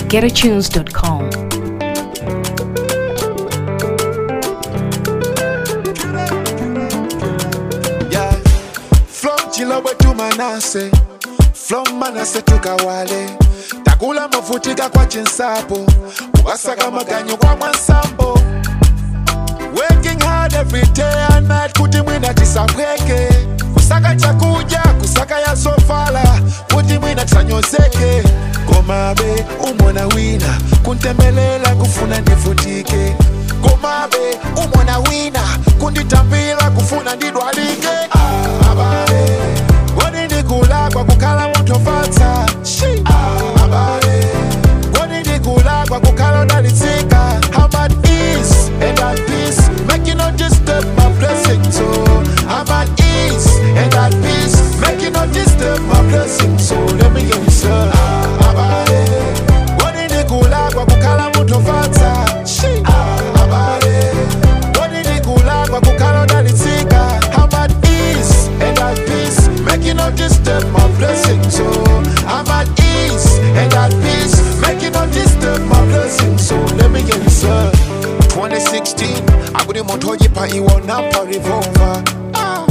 www.getatunes.com. yeah. From Chilobwe to Manase, from Manase to Kawale, takula mafutika kwa chinsapo, ukasaka maganyo kwa mwansambo. Working hard every day and night kuti mwina tisabweke kusaka chakuja kusaka ya sofala kuti mwina tisanyozeke komabe umona wina kuntembelela kufuna ndivutike komabe umona wina kunditambira kufuna ndidwalike Ah, abale kodi ndikulakwa kukhala munthu ofatsa Shi. Ah, abale kodi ndikulakwa kukhala udalitsika I'm at ease and at peace make you not disturb my blessing so I'm at ease and at peace make you not disturb my blessing so let me hear you sir Ah, abale kodi ndikulakwa kukhala munthu ofatsa Shi. Ah, abale kodi ndikulakwa kukhala udalitsika I'm at ease and at peace make you not disturb my blessing so I'm at ease and at peace make you not disturb my blessing so let me get you sir 2016 akudi muntu oyipa iwonampa revolver ah.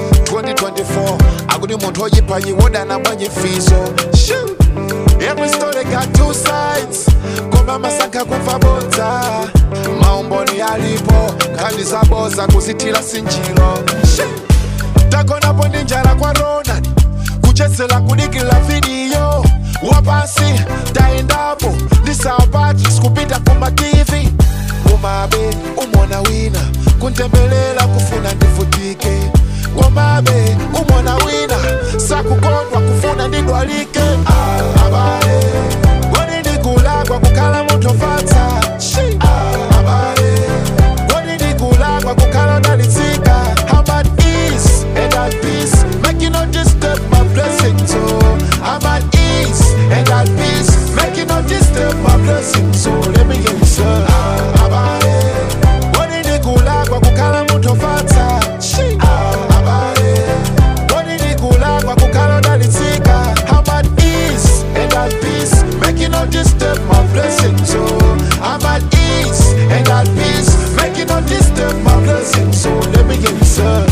2024 akudi muntu oyipa iwodana bwanyifiso Shoo. Every story got two sides koma masaka kufa bodza maumboni alipo nkhani zaboza kuzithira sinjiro Shoo. takonapo ndi njala kwa ronald kuchezela kudikila vidiyo wapasi taendapo ndi Sir Patrick kupita kuma tv komabe umona wina kuntembelela kufuna ndivutike komabe umona wina sakukondwa kufuna ndidwalike Ah, abale kodi ndikulakwa kukhala munthu ofatsa Shi. Ah, abale kodi ndikulakwa kukhala udalitsika I'm at ease and at peace make you not disturb my blessing so I'm at ease and at peace make you not disturb my blessing so let me hear you sir Ah, abale kodi ndikulakwa kukhala munthu ofatsa Shi. Ah, abale kodi ndikulakwa kukhala udalitsika I'm at ease and at peace make you not disturb my blessing so I'm at ease and at peace make you not disturb my blessing so let me hear you sir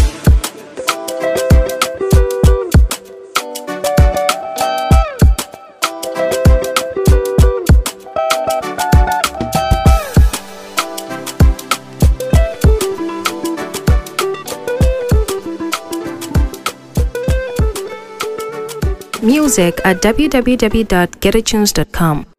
Music at www.getatunes.com.